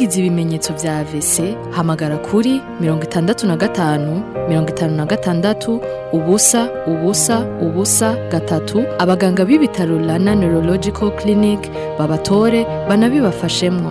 wagize ibimenyetso vya AVC hamagara kuri mirongo itandatu na gatanu mirongo itanu na gatandatu ubusa ubusa ubusa gatatu abaganga b'ibitaro Rana Neurological Clinic babatore banabibafashemwo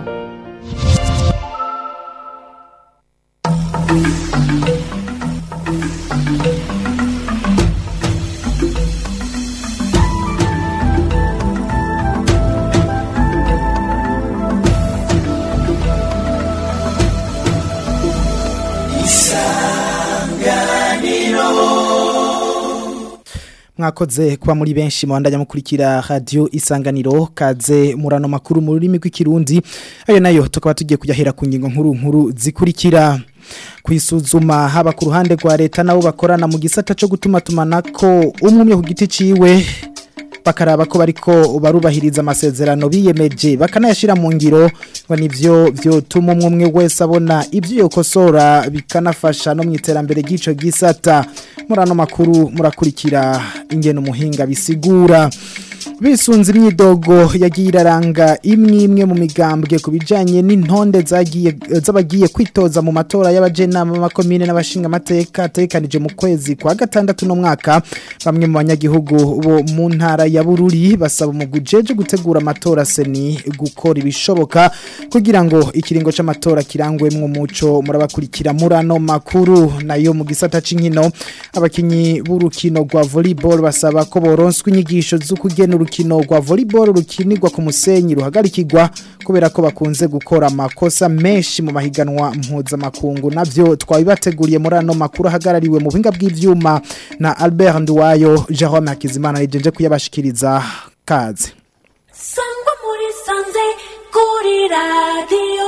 mwakoze kuba muri benshi mwandanya mukurikira radio isanganiro kaze murano makuru mu rurimi rw'ikirundi ayo nayo tukaba tugiye kujya ku ngingo nkuru nkuru zikurikira kwisuzuma haba ku ruhande rwa leta nabo bakorana mu gisata cyo gutuma tumanako umwe ku giti ciwe bakaraba ko bariko barubahiriza amasezerano biyemeje bakanayashira mu ngiro ngo nivyo vyotuma umwe umwe wese abona ivyo yokosora bikanafasha no mu iterambere ry'ico gisata murano makuru murakurikira ingene umuhinga bisigura bisunze imyidogo yagiye iraranga imwe imwe mu migambwe ku bijyanye n'intonde z'abagiye kwitoza mu matora y'abajenama b'amakomine n'abashinga amateka atekanije mu kwezi kwa gatandatu n'umwaka bamwe mu banyagihugu bo mu ntara ya bururi basaba umugujeje gutegura amatora seni gukora ibishoboka kugira ngo ikiringo cy'amatora kirangwemo umuco murabakurikira muri ano makuru nayo mu gisata cy'inkino abakinnyi b'urukino rwa volleyball basaba ko boronswa inyigisho zo kugena urukino rwa volleyball rukinirwa ku musenyi ruhagarikirwa kubera ko bakunze gukora amakosa menshi mu mahiganwa mpuzamakungu navyo twabibateguriye muri ano makuru ahagarariwe mu buhinga bw'ivyuma na Albert Nduwayo Jerome Hakizimana rijenje kuyabashikiriza kaze sangwa muri sanze kuri radio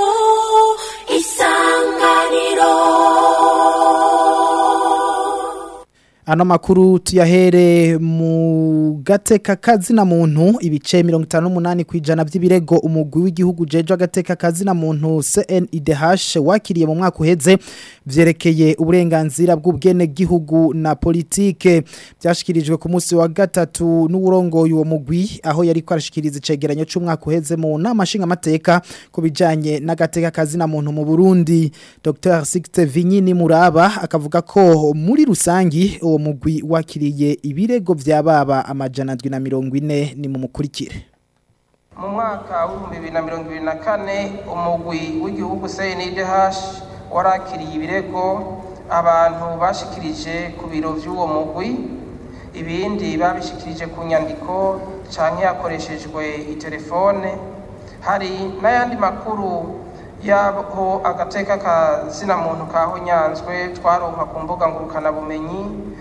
isanganiro Ano makuru tuyahere mu gateka kazina muntu ibice 58 kwijana by'ibirego umugwi w'igihugu jeje agateka kazina muntu CNIDH wakiriye mu mwaka uheze vyerekeye uburenganzira bw'ubwene gihugu na politike byashikirijwe ku munsi wa gatatu n'uburongoye uwo mugwi aho yari kwarashikiriza icegeranyo c'umwaka uheze mu nama nshinga amateka kubijanye n'agateka kazina muntu mu Burundi Dr Sixte Vinyini Muraba akavuga ko muri rusangi uwo mugwi wakiriye ibirego by'ababa amajana ndwi na mirongo ine ni mu mukurikire mu mwaka w'ibihumbi bibiri na mirongo ibiri na kane umugwi w'igihugu cndh warakiriye ibirego abantu bashikirije ku biro by'uwo mugwi ibindi babishikirije ku nyandiko cyangwa yakoreshejwe itelefone hari n'ayandi makuru yaho agateka kazina muntu kahonyanzwe twaronka ku mbuga ngurukanabumenyi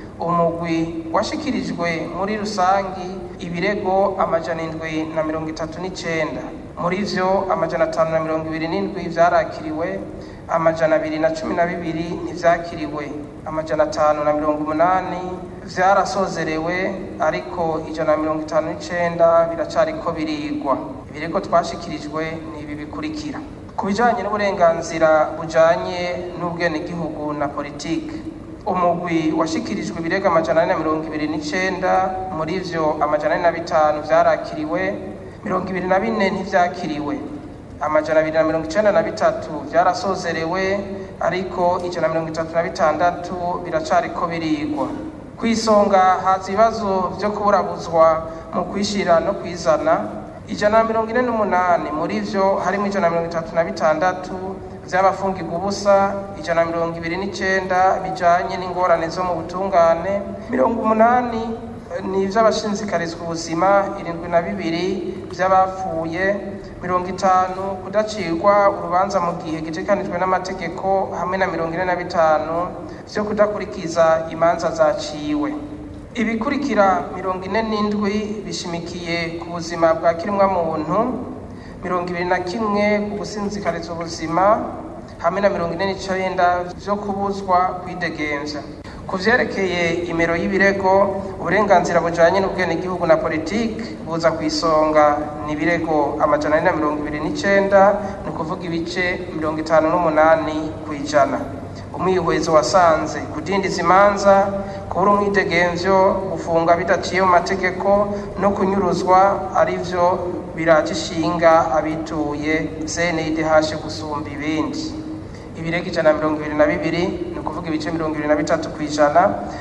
umugwi washikirijwe muri rusangi ibirego amajana indwi na mirongo itatu n'icenda muri vyo amajana atanu na mirongo ibiri n'indwi vyarakiriwe amajana abiri na cumi na bibiri ntivyakiriwe amajana atanu na mirongo umunani vyarasozerewe ariko ijana na mirongo itanu n'icenda biracariko birigwa ibirego twashikirijwe ni ibi bikurikira ku bijanye n'uburenganzira bujanye n'ubwenegihugu na politike umugwi washikirijwe ibirego amajana ane na mirongo ibiri n'icenda muri vyo amajana ane na bitanu vyarakiriwe mirongo ibiri na bine ntivyakiriwe amajana abiri na mirongo icenda na bitatu vyarasozerewe ariko ijana na mirongo itatu na bitandatu biracariko birigwa kw'isonga haza ibibazo vyo kuburabuzwa mu kwishira no kwizana ijana na mirongo ine n'umunani muri vyo harimo ijana na mirongo itatu na bitandatu vy'abafungirwa ubusa ijana na mirongo ibiri n'icenda bijanye n'ingorane zo mu butungane mirongo umunani ni ivy'abashinzikarizwa ubuzima irindwi na bibiri vy'abapfuye mirongo itanu kudacirwa urubanza mu gihe gitekanijwe n'amategeko hamwe na mirongo ine na bitanu vyo kudakurikiza imanza zaciwe ibikurikira mirongo ine n'indwi bishimikiye ku buzima bwa kirimwa muntu mirongo ibiri na kimwe ku gusinzikariza ubuzima hamwe na mirongo ine n'icenda vyo kubuzwa kwidegemvya ku vyerekeye imero y'ibirego uburenganzira bujanye n'ubwenegihugu na politike buza ku isonga ni ibirego amajana ane na mirongo ibiri n'icenda ni ukuvuga ibice mirongo itanu n'umunani ku ijana umwihwezo wasanze kudindiza imanza kubura umwidegemvyo gufunga bidaciye mu mategeko no kunyuruzwa arivyo biraje ishinga abituye CNDH gusumba ibindi ibirego ijana na mirongo ibiri na bibiri ni ukuvuga ibice mirongo ibiri na bitatu ku ijana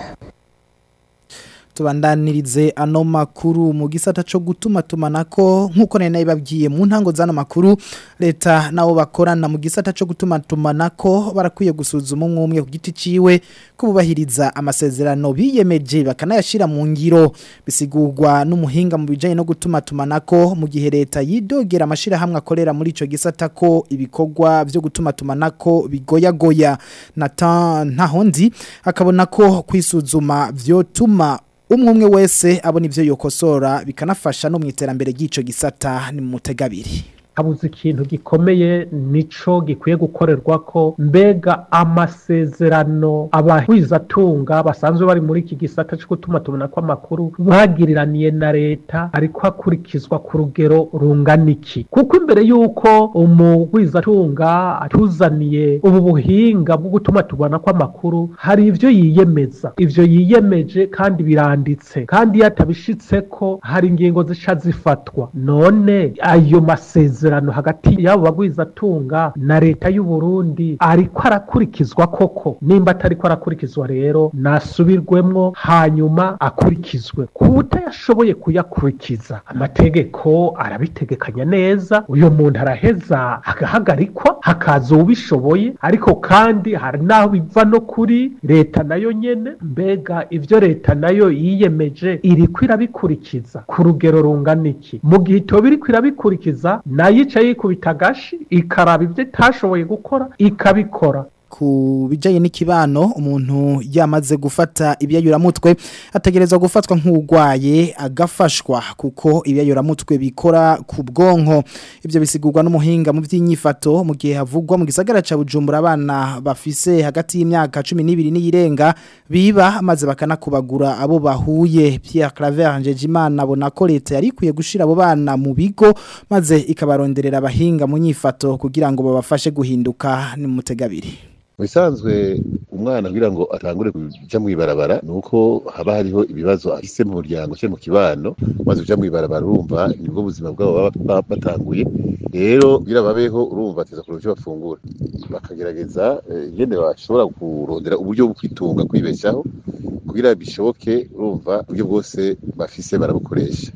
tubandanirize ano makuru mu gisata cyo gutuma tumanako nkuko nari nabibabwiye mu ntango z'ano makuru leta nabo bakorana mu gisata cyo gutuma tumanako barakwiye gusuzuma umwe umwe ku giti ciwe kubahiriza amasezerano biyemeje bakanayashira mu ngiro bisigurwa n'umuhinga mu bijanye no gutuma tumanako mu gihe leta yidogera amashira hamwe akorera muri ico gisata ko ibikorwa byo gutuma tumanako bigoyagoya Nathan Ntahondi akabona ko kwisuzuma vyotuma umwe umwe wese abona ivyo yokosora bikanafasha no mu iterambere ry'ico gisata ni mu mutegabiri habuze ikintu gikomeye nico gikwiye gukorerwa ko mbega amasezerano abahwizatunga basanzwe bari muri iki gisata cyo gutuma tubona ko amakuru bagiriraniye na leta ariko hakurikizwa ku rugero rungana iki kuko imbere y'uko umugwizatunga atuzaniye ubu buhinga bwo gutuma tubona ko amakuru hari ivyo yiyemeza ivyo yiyemeje kandi biranditse kandi iyo atabishitse ko hari ingingo zica zifatwa none ayo masezerano amasezerano hagati y'abo bagwizatunga na leta y'u Burundi ariko arakurikizwa koko nimba atariko arakurikizwa rero nasubirwemwo hanyuma akurikizwe kutayashoboye kuyakurikiza amategeko arabitegekanya neza uyo muntu araheza agahagarikwa hakaza ubishoboye ariko kandi hari naho biva no kuri leta nayo nyene mbega ivyo leta nayo yiyemeje iriko irabikurikiza ku rugero rungana iki mu gihe itoba iriko irabikurikiza nayo yica yikubita agashi ikaraba ibyo itashoboye gukora ikabikora ku bijanye n'ikibano umuntu yamaze gufata ibyayuramutwe ategerezwa gufatwa nk'ugwaye agafashwa kuko ibyayuramutwe bikora ku bwonko ibyo bisigurwa n'umuhinga mu by'inyifato mu gihe havugwa mu gisagara ca Bujumbura abana bafise hagati y'imyaka 12 n'iyirenga biba maze bakanakubagura abo bahuye Pierre Claver Njejimana abona ko leta yari ikwiye gushira abo bana mu bigo maze ikabaronderera abahinga mu nyifato kugira ngo babafashe guhinduka ni mutegabiri bisanzwe umwana kugira ngo atangure kuja mu ibarabara nuko haba hariho ibibazo afise mu muryango cyo mu kibano maze uja mu ibarabara urumva nibwo buzima bwabo baba batanguye rero kugira babeho urumva ateza kuronka icyo bafungura bakagerageza ingene bashobora kurondera uburyo bwo kwitunga kwibeshaho kugira bishoboke urumva uburyo bwose bafise barabukoresha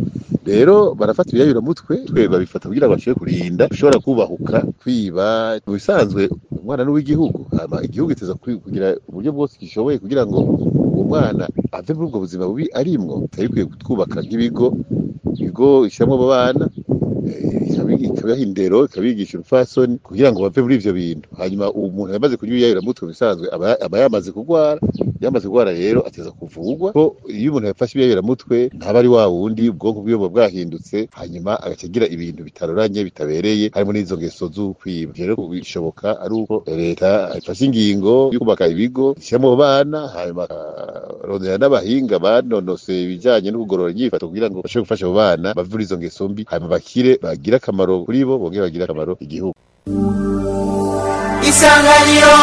rero barafata ibiyayuramutwe twe babifata kugira ngo bashobore kurinda ushobora kubahuka kwiba mu bisanzwe umwana n'uw'igihugu hama igihugu iteza kugira uburyo bwose gishoboye kugira ngo uwo mwana ave muri ubwo buzima bubi arimwo tutari bikwiye twubaka nk'ibigo ibigo ishyiramo abo bana ikabaha indero ikabigisha urupfasoni kugira ngo bave muri ivyo bintu hanyuma umuntu yamaze kunywa ibiyayuramutwe bisanzwe aba yamaze kurwara yamaze kurwara rero ateza kuvugwa ko iyo umuntu yafashe ibiyayuramutwe ntaba ari wa wundi ubwonko bwiwe buba bwahindutse hanyuma agaca agira ibintu bitaroranye bitabereye harimo n'izo ngeso z'ukwiba rero bishoboka ari uko leta ifashe ingingo yo kubaka ibigo ishyiramo bana hanyuma akarondera n'abahinga banonose ibijyanye no kugorora inyifato kugira ngo bashobore gufasha abo bana bave muri izo ngeso mbi hanyuma bakire bagire akamaro kuri bo bongere bagire akamaro igihugu isanganiro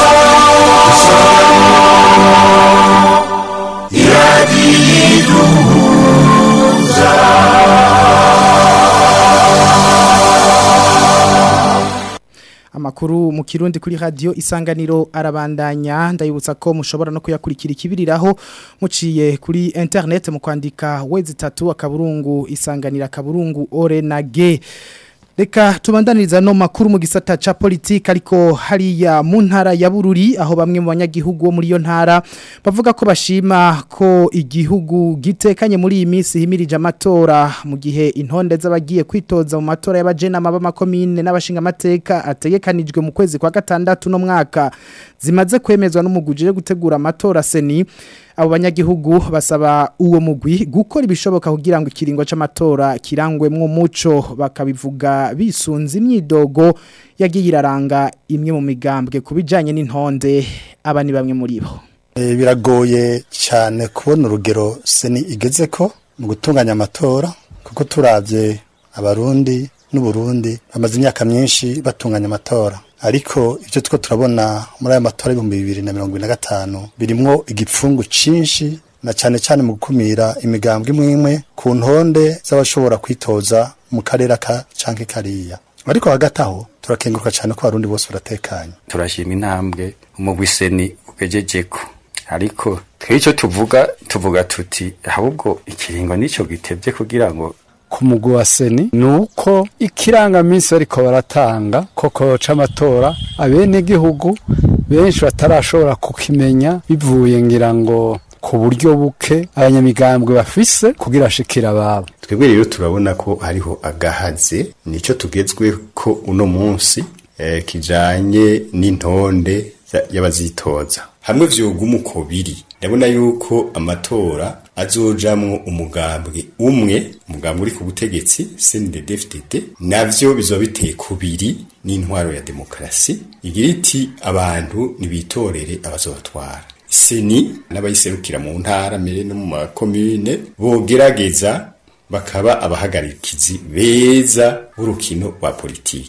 Amakuru mu kirundi kuri radio isanganiro arabandanya ndayibutsa ko mushobora no kuyakurikira ikibiriraho muciye kuri internet mu kwandika wezi 3 akaburungu isanganira akaburungu ore na ge Reka tubandaniriza no makuru mu gisata ca politika ariko hariya mu ntara ya Bururi aho bamwe mu banyagihugu bo muri yo ntara bavuga ko bashima ko igihugu gitekanye muri iyi minsi himirije amatora mu gihe intonde z'abagiye kwitoza mu matora y'abajena maba makomine n'abashinga amateka ategekanijwe mu kwezi kwa gatandatu no mwaka zimaze kwemezwa n'umugujije gutegura amatora seni abo banyagihugu basaba uwo mugwi gukora ibishoboka kugira ngo ikiringo c'amatora kirangwemwo umuco bakabivuga bisunze imyidogo yagiye iraranga imwe mu migambwe kubijanye n'intonde aba ni bamwe muri bo biragoye cyane kubona urugero seni igeze ko mu gutunganya amatora kuko turavye abarundi n'uburundi bamaze imyaka myinshi batunganya amatora ariko ibyo two turabona muri aya matora y'ibihumbi bibiri na mirongo ine na gatanu birimwo igipfungu cinshi na cyane cyane mu gukumira imigambwe imwe imwe ku ntonde z'abashobora kwitoza mu karere aka canke kariya ariko hagati aho turakenguruka cyane ko abarundi bose baratekanye turashima intambwe umugwiseni ugejejeko ariko twe icyo tuvuga tuvuga tuti ahubwo ikiringo nicyo gitebye kugira ngo ku mugwi wa seni ni uko ikirangaminsi bariko baratanga koko c'amatora abenegihugu benshi batarashobora kukimenya bivuye ngira ngo ku buryo buke abanyamigambwe bafise kugira ashikira ababo twebwe rero turabona ko hariho agahaze nicyo tugezwe ko uno munsi eh, kijanye n'intonde za- y'abazitoza hamwe vyoguma uko biri ndabona yuko amatora azojamwo umugambwe umwe umugambwe uri ku butegetsi CNDD-FDD navyo bizoba biteye kubiri n'intwaro ya demokarasi igira iti abantu nibitorere abazobatwara seni n'abayiserukira mu ntara mbere no mu makomune bogerageza bakaba abahagarikizi beza b'urukino rwa politiki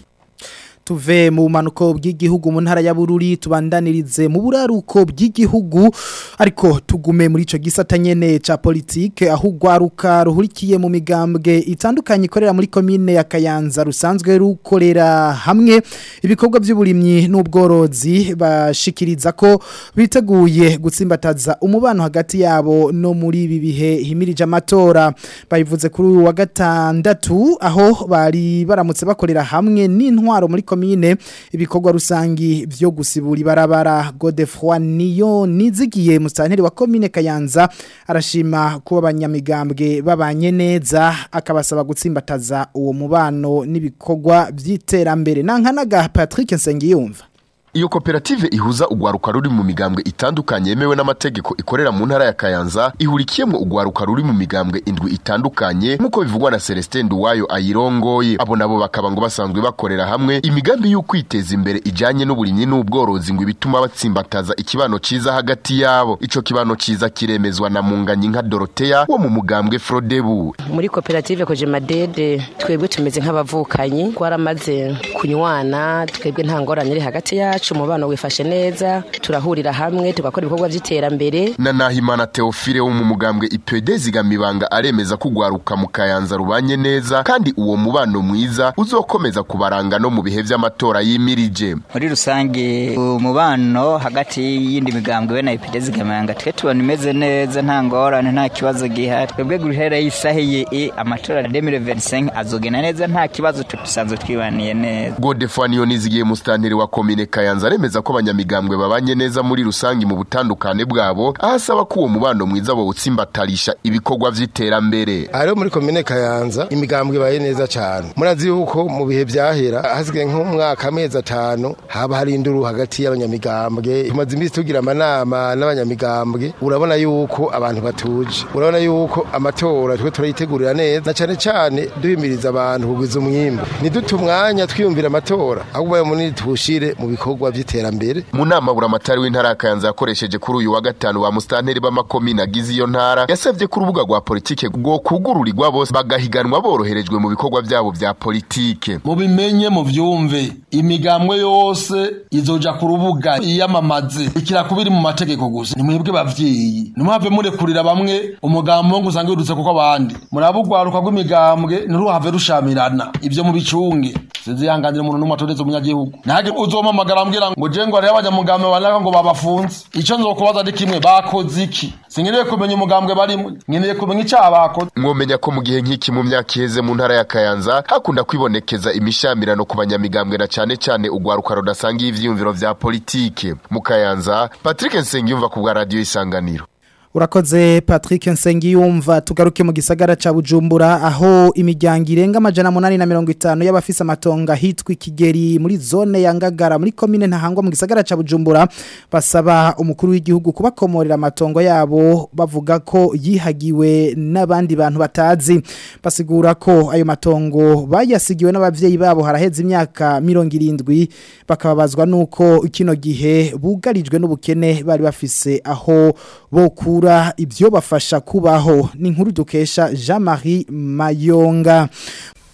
tuve mu bumanuko bw'igihugu mu ntara ya Bururi tubandanirize mu buraruko bw'igihugu ariko tugume muri ico gisata nyene ca politique aho ugwaruka ruhurikiye mu migambwe itandukanye ikorera muri komine ya Kayanza rusanzwe rukorera hamwe ibikorwa by'uburimyi n'ubworozi bashikiriza ko biteguye gutsimbataza umubano hagati yabo no muri ibi bihe himirije amatora bayivuze kuri uyu wa gatandatu aho bari baramutse bakorera hamwe n'intwaro muri komine ibikorwa rusangi vyo gusibura ibarabara Godefroy niyo nizigiye musanteri wa komine Kayanza arashima kuba abanyamigambwe babanye neza akabasaba gutsimbataza uwo mubano n'ibikorwa vy'iterambere nankanaga Patrick Nsengiyumva Iyo koperative ihuza ugwaruka ruri mu migambwe itandukanye yemewe n'amategeko ikorera mu ntara ya Kayanza ihurikiyemo ugwaruka ruri mu migambwe indwi itandukanye nk'uko bivugwa na Celestin Nduwayo ayirongoye abo nabo bakaba ngo basanzwe bakorera hamwe imigambi yo kwiteza imbere ijanye n'uburimyi n'ubworozi ngo ibituma batsimbataza ikibano ciza hagati yabo ico kibano ciza kiremezwa na munganyi nka Dorotea wo mu mugambwe Frodebu muri koperative koje madede twebwe tumeze nk'abavukanyi twaramaze kunywana twebwe nta ngorane iri hagati yacu umubano wifashe neza turahurira hamwe tugakora ibikorwa by'iterambere na Nahimana Theophile wo mu mugambwe IPD zigamibanga aremeza ko ugwaruka mu Kayanza rubanye neza kandi uwo mubano mwiza uzokomeza kubaranga no mu bihe vy'amatora yimirije muri rusange umubano hagati y'indi migambwe we na IPD zigamibanga twe tubona imeze neza nta ngorane nta kibazo gihari twebwe guhera isahiye amatora ya 2025 azogena neza nta kibazo tusanzwe twibaniye neza Godefroy Niyonizigiye mustanteri wa komine Kayanza aremeza ko abanyamigambwe babanye neza muri rusangi mu butandukane bwabo ahasaba ko uwo mubano mwiza bawutsimbatarisha ibikorwa vy'iterambere Ariyo muri komine Kayanza imigambwe baye neza cyane murazi yuko mu bihe byahera hasigaye nk'umwaka amezi atanu haba hari induru hagati y'abanyamigambwe tumaze iminsi tugira amanama n'abanyamigambwe urabona yuko abantu batuje urabona yuko amatora twe turayitegurira neza na cyane cyane duhimiriza abantu kugwiza umwimbu nidute umwanya twiyumvira amatora ahubwo bayo munini tuwushire mu bikorwa by'iterambere mu nama buramatari w'intara ya Kayanza yakoresheje kuri uyu wa gatanu ba mustanteri b'amakomine agize iyo ntara yasabye ko urubuga rwa politike rwo kugururirwa bose bagahiganwa boroherejwe mu bikorwa byabo bya politike mubimenye mu vyumve imigambwe yose izoja ku rubuga iyamamaze ikira kubiri mu mategeko gusa nimwebwe bavyeyi ntimuhave murekurira bamwe umugambo wo ngusanga wirutse kuko abandi murabugwaruka rw'imigambwe ntiruhave rushamirana ivyo mubicunge sinzihanganira umuntu n'umwe atoreze umunyagihugu ntage uzompamagara ambwira ngo je ngo hariho abanyamugambwe banaka ngo babafunze ico nzokubaza ari kimwe bakoze iki sinkeneye kumenya umugambwe barimwe nkeneye kumenya icaha bakoze mwomenya ko mu gihe nk'iki mu myaka iheze mu ntara ya Kayanza hakunda kwibonekeza imishamirano ku banyamigambwe na cane cane ugwaruka rudasangiye ivyiyumviro vya politike mu Kayanza Patrick Nsengiyumva ku bwa radio Isanganiro Urakoze Patrick Nsengiyumva tugaruke mu gisagara ca Bujumbura aho imiryango irenga amajana 850 y'abafise amatonga hitwa ikigeri muri zone ya Ngagara muri commune ntahangwa mu gisagara ca Bujumbura basaba umukuru w'igihugu kubakomorera amatongo yabo bavuga ko yihagiwe n'abandi bantu batazi basigura ko ayo matongo bayasigiwe n'abavyeyi babo haraheze imyaka 70 bakababazwa nuko kino gihe bugarijwe n'ubukene bari bafise aho bokura ibyo bafasha kubaho ni nkuru dukesha Jean Marie Mayonga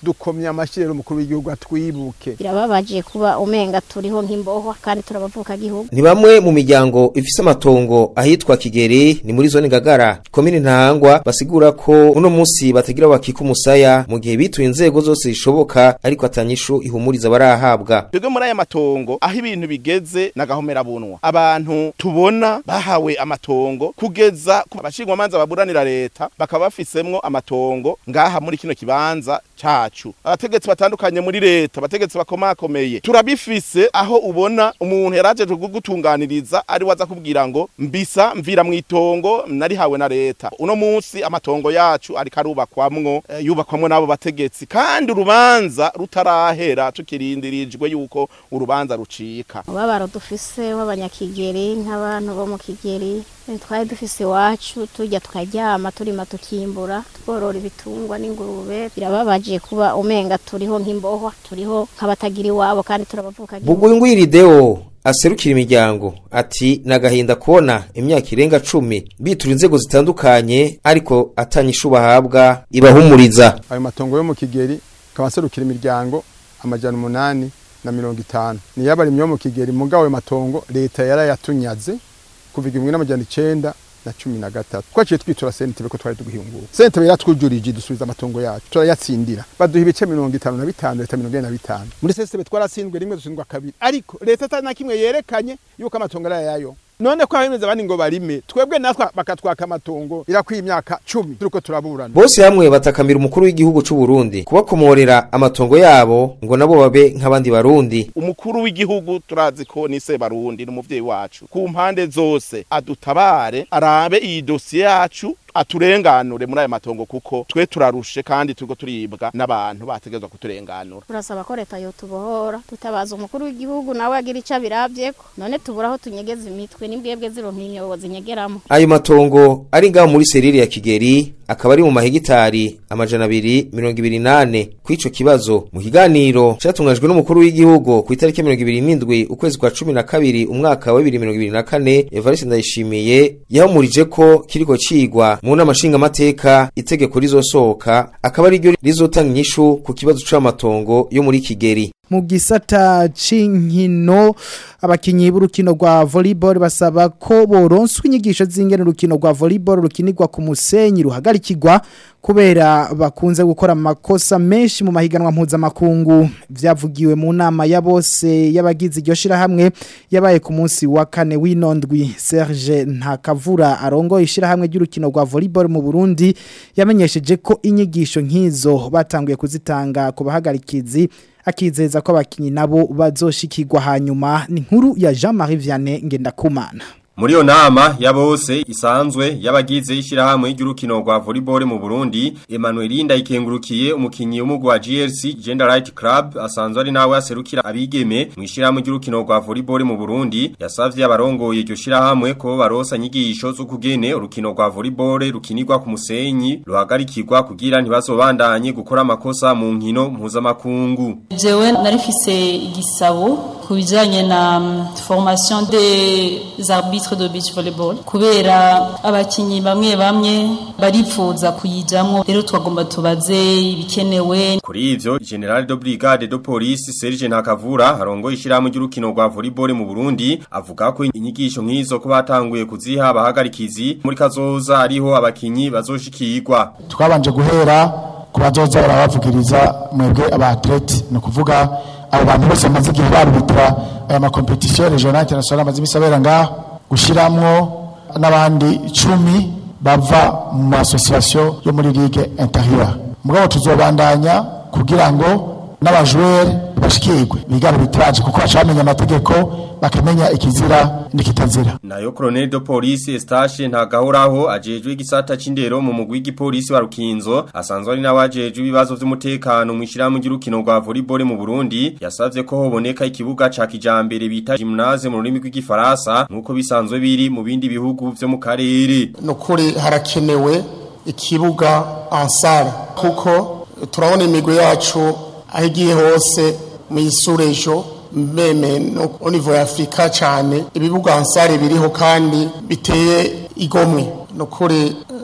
dukomye amashyi rero umukuru w'igihugu atwibuke birababaje kuba umenga turiho nk'imbohwa kandi turabavuka gihugu ni bamwe mu miryango ifise amatongo ahitwa Kigeri ni muri zone Ngagara komine Ntahangwa basigura ko uno munsi batagira bakika umusaya mu gihe bituye inzego zose zishoboka ariko atanyishu ihumuriza barahabwa twebwe muri aya matongo aho ibintu bigeze nagahomera bunwa abantu tubona bahawe amatongo kugeza ku abashingwamanza baburanira leta bakaba bafisemwo amatongo ngaha muri kino kibanza cacu abategetsi batandukanye muri leta abategetsi bakomakomeye turabifise aho ubona umuntu yarajeje kugutunganiriza ari waza kubwira ngo mbisa mvira mu itongo narihawe na leta uno munsi amatongo yacu ariko arubakwamwo eh, yubakwamwo n'abo bategetsi kandi urubanza rutarahera tukirindirijwe yuko urubanza rucika umubabaro dufise w'abanyakigeri nk'abantu bo mu kigeri eh, twari dufise iwacu turya tukaryama turima tukimbura tworora ibitungwa n'ingurube birababaje kuba umenga turiho nk'imbohwa turiho nk'abatagira iwabo kandi turabavuka Bugwingwiri Deo aserukira imiryango ati nagahinda kubona imyaka irenga cumi bitura inzego zitandukanye ariko atanyishu bahabwa ibahumuriza ayo matongo yo mu kigeri akaba aserukira imiryango amajana umunani na mirongo itanu niyo abarimyi bo mu kigeri mugabo ayo matongo leta yarayatunyaze kuva igihumbi n'amajana icenda na cumi na gatatu twaciye twitura sentebe ko twari tugihungura sentebe yaratwujurije dusubiza amatongo yacu turayatsindira baduha ibice mirongo itanu na bitanu leta mirongo ine na bitanu muri sentebe twaratsindwe rimwe dutsindwa kabiri ariko leta atari na kimwe yerekanye yuko amatongo ari ayayo none ko abemeza abandi ngo barime twebwe natwe bakatwaka amatongo irakwiye imyaka cumi turiko turaburana bose hamwe batakamira umukuru w'igihugu c'u Burundi kubakomorera amatongo yabo ngo nabo babe nk'abandi barundi umukuru w'igihugu turazi ko ni se barundi n'umuvyeyi wacu ku mpande zose adutabare arabe iyi dosiye yacu aturenganure muri aya matongo kuko twe turarushe kandi turiko turibwa n'abantu bategezwa kuturenganura turasaba ko leta yotubohora tutabaza umukuru w'igihugu nawe agira ico abiravyeko none tubura aho tunyegeza imitwe n'imbwebwe zironka imyobo zinyegeramo ayo matongo ari ngaho muri serire ya Kigeri akaba ari mu mahegitari amajana abiri mirongo ibiri nane kw'ico kibazo mu kiganiro catunganyijwe n'umukuru w'igihugu ku itariki mirongo ibiri n'indwi ukwezi kwa cumi na kabiri umwaka wa bibiri mirongo ibiri na kane Evariste Ndayishimiye yahumurije ko kiriko cigwa mu nama nshingamateka itegeko rizosohoka akaba ari ryo rizotanga inyishu ku kibazo c'amatongo yo muri Kigeri mu gisata c'inkino abakinyi b'urukino rwa volleyball basaba ko boronswa inyigisho z'ingene urukino rwa volleyball rukinirwa ku musenyi ruhagarikirwa kubera bakunze gukora amakosa menshi mu mahiganwa mpuzamakungu vyavugiwe mu nama ya bose y'abagize iryo shirahamwe yabaye ku munsi wa kane w'inondwi Serge Ntakavura arongoye ishirahamwe ry'urukino rwa volleyball mu Burundi yamenyesheje ko inyigisho nk'izo batanguye kuzitanga ku bahagarikizi akizeza ko abakinyi nabo bazoshikirwa hanyuma ni nkuru ya Jean-Marie Vianney Ngendakumana Muri yo nama ya bose isanzwe y'abagize ishirahamwe ry'urukino rwa volleyball mu Burundi Emmanuel Linda ikengurukiye umukinyi w'umugwi wa GRC Gender Right Club asanzwe ari nawe aserukira abigeme mu ishirahamwe ry'urukino rwa volleyball mu Burundi yasavye abarongoye iryo shirahamwe ko barosa nyigisho zo kugene urukino rwa volleyball rukinirwa ku musenyi ruhagarikirwa kugira ntibazobandanye gukora amakosa mu nkino mpuzamakungu jewe narifise igisabo ku bijanye na um, formation des arbitres de beach volleyball kubera abakinyi bamwe bamwe baripfuza kuyijamwo rero twagomba tubaze ibikenewe Kuri ivyo General de Brigade de Police Serge Ntakavura harongoye ishirahamwe ry'urukino rwa volleyball mu Burundi avuga ko inyigisho nk'izo ko batanguye kuziha abahagarikizi muri kazoza ariho abakinyi bazoshikirwa twabanje guhera ku bazoza barabavugiriza mwebwe abatlete ni ukuvuga abo bantu bose bamaze igihe barubitira aya makompetisiyo regional international amaze imisi abera ngaho gushiramwo n'abandi icumi bava mu masosiyasiyo yo muri ligue intérieure mugabo tuzobandanya kugira ngo n'abajwere bashikirwe bigana bitiraje kuko bacamenya amategeko bakamenya ikizira n'ikitazira nayo Colonel de Police Eustache ntagahoraho ajejwe igisata c'indero mu mugwi w'igipolisi wa Rukinzo asanzwe ari nawajejwe ibibazo vy'umutekano mu ishirahamwe ry'urukino rwa volleyball mu Burundi yasavye ko hoboneka ikibuga ca kijambere bita gymnase mu rurimi rw'igifaransa nkuko bisanzwe biri mu bindi bihugu vyo mu karere nukuri harakenewe ikibuga ansara kuko turabona imigwi yacu aho igiye hose mu isurejo meme no au niveau ya Afrika cyane ibibuga ansare biriho kandi biteye igomwe nukuri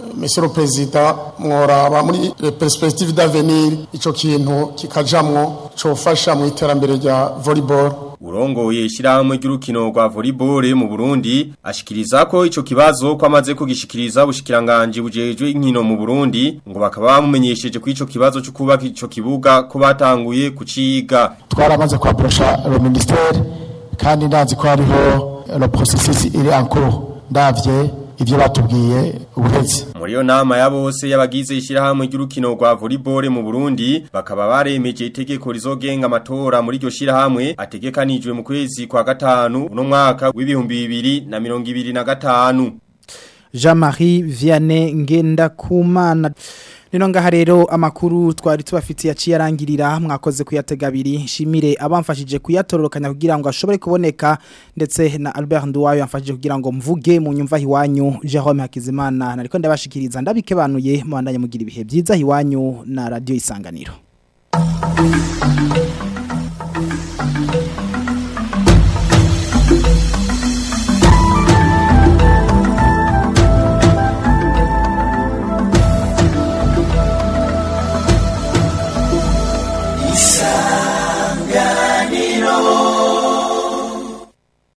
Monsieur le President mworaba muri perspective d'avenir ico kintu kikajamwo cofasha mu iterambere rya volleyball Urongoye ishyirahamwe ry'urukino rwa volleyball mu Burundi ashikiriza ko ico kibazo ko amaze kugishikiriza ubushikiranganje bujejwe inkino mu Burundi ngo bakaba bamumenyesheje ko ico kibazo cyo kubaka ico kibuga ko batanguye kuciga twaramaze kwabrosha le ministère kandi ndazi ko hariho le processus iri en cours ndavye ivyo batubwiye ubuhezi muri yo nama ya bose y'abagize ishyirahamwe ry'urukino rwa volleyball mu Burundi bakaba baremeje itegeko rizogenga amatora muri iryo shyirahamwe ategekanijwe mu kwezi kwa gatanu uno mwaka w'ibihumbi bibiri na mirongo ibiri na gatanu Jean-Marie Vianney Ngendakumana Nino ngaha rero amakuru twari tubafitiye aciye arangirira mwakoze kuyatega abiri shimire abamfashije kuyatororokanya kugira ngo ashobore kuboneka ndetse na Albert Nduwayo yamfashije kugira ngo mvuge mu nyumva hiwanyu Jerome Hakizimana nariko ndabashikiriza ndabikebanuye mu bandanye mugira ibihe byiza hiwanyu na radio isanganiro